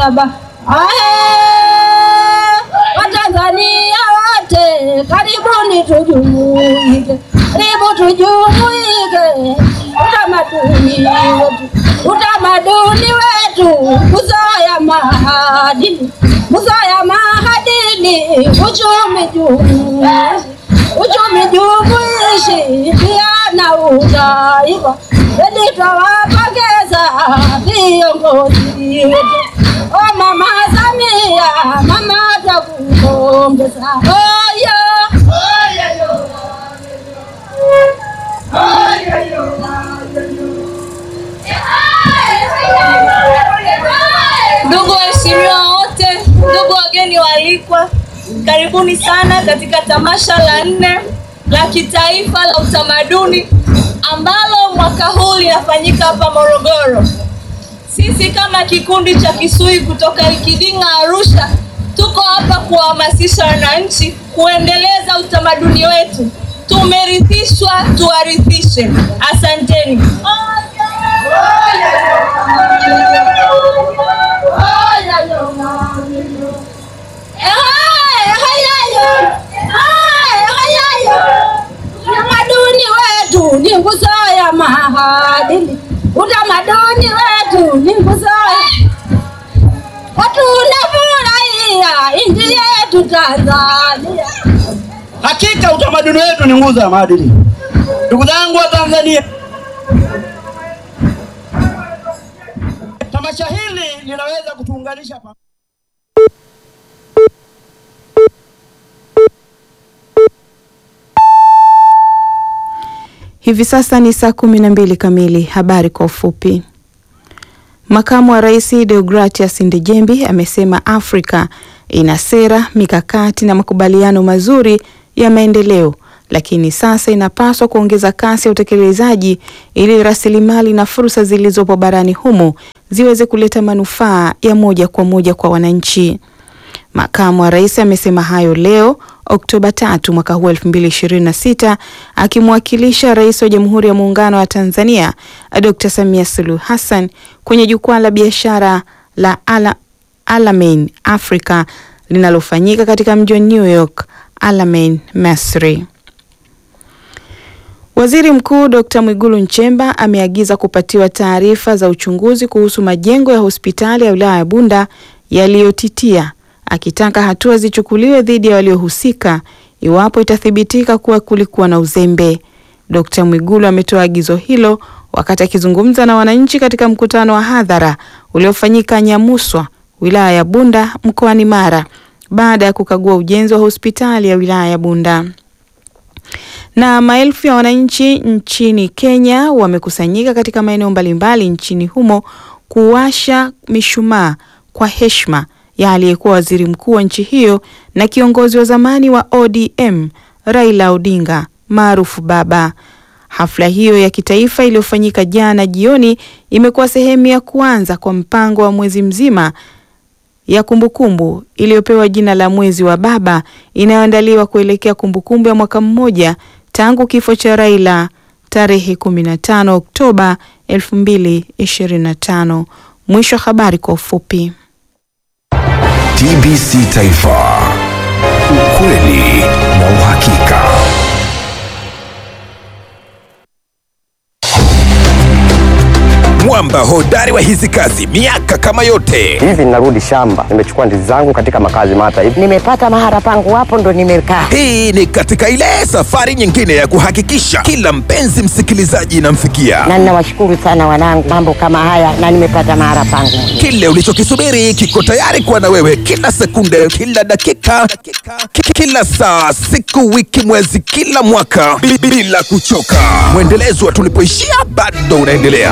baba. Ae, Watanzania wote karibuni tujumuike, karibu tujumuike, utamaduni wetu, utamaduni wetu, kuzoya maadili, kuzoya maadili, uchumi jumuishi, uchumi jumuishi, pia na utaifa. Eli twawapongeza viongozi wetu. O Mama Samia, mama takupongeza. Oyo, Ndugu waheshimiwa wote, ndugu wageni waalikwa, karibuni sana katika tamasha la nne la kitaifa la utamaduni ambalo mwaka huu linafanyika hapa Morogoro. Sisi kama kikundi cha Kisui kutoka Ikiding'a Arusha tuko hapa kuwahamasisha wananchi kuendeleza utamaduni wetu. Tumerithishwa, tuwarithishe. Asanteni. utamaduni wetu ni nguzo ya maadili, utamaduni wetu ni nguzo ya tunafurahia nchi yetu Tanzania. Hakika utamaduni wetu ni nguzo ya maadili. Ndugu zangu wa Tanzania, tamasha hili linaweza kutuunganisha pamoja. Hivi sasa ni saa kumi na mbili kamili. Habari kwa ufupi. Makamu wa Rais Deogratias Ndejembi amesema Afrika ina sera, mikakati na makubaliano mazuri ya maendeleo, lakini sasa inapaswa kuongeza kasi ya utekelezaji ili rasilimali na fursa zilizopo barani humo ziweze kuleta manufaa ya moja kwa moja kwa wananchi. Makamu wa Rais amesema hayo leo Oktoba tatu mwaka huu 2026 akimwakilisha Rais wa Jamhuri ya Muungano wa Tanzania Dr. Samia Suluhu Hassan kwenye jukwaa la biashara la Ala, Alamein Africa linalofanyika katika mji wa New York, Alamein, Misri. Waziri Mkuu Dr. Mwigulu Nchemba ameagiza kupatiwa taarifa za uchunguzi kuhusu majengo ya hospitali ya wilaya ya Bunda yaliyotitia akitaka hatua zichukuliwe dhidi ya waliohusika iwapo itathibitika kuwa kulikuwa na uzembe. Dkt. Mwigulu ametoa agizo hilo wakati akizungumza na wananchi katika mkutano wa hadhara uliofanyika Nyamuswa, wilaya ya Bunda mkoani Mara, baada ya kukagua ujenzi wa hospitali ya wilaya ya Bunda. Na maelfu ya wananchi nchini Kenya wamekusanyika katika maeneo mbalimbali nchini humo kuwasha mishumaa kwa heshima ya aliyekuwa waziri mkuu wa nchi hiyo na kiongozi wa zamani wa ODM Raila Odinga maarufu Baba. Hafla hiyo ya kitaifa iliyofanyika jana jioni imekuwa sehemu ya kuanza kwa mpango wa mwezi mzima ya kumbukumbu iliyopewa jina la mwezi wa Baba inayoandaliwa kuelekea kumbukumbu ya mwaka mmoja tangu kifo cha Raila tarehe 15 Oktoba 2025. Mwisho wa habari kwa ufupi. TBC Taifa, ukweli na uhakika. Mwamba hodari wa hizi kazi miaka kama yote. hivi ninarudi shamba, nimechukua ndizi zangu katika makazi mata hivi. nimepata mahara pangu hapo ndo nimekaa. Hii ni katika ile safari nyingine ya kuhakikisha kila mpenzi msikilizaji inamfikia Na ninawashukuru sana wanangu, mambo kama haya na nimepata mahara pangu. kile ulichokisubiri kiko tayari kuwa na wewe kila sekunde, kila dakika, ki- kila saa, siku, wiki, mwezi, kila mwaka bi- bila kuchoka. Mwendelezo wa tulipoishia bado unaendelea.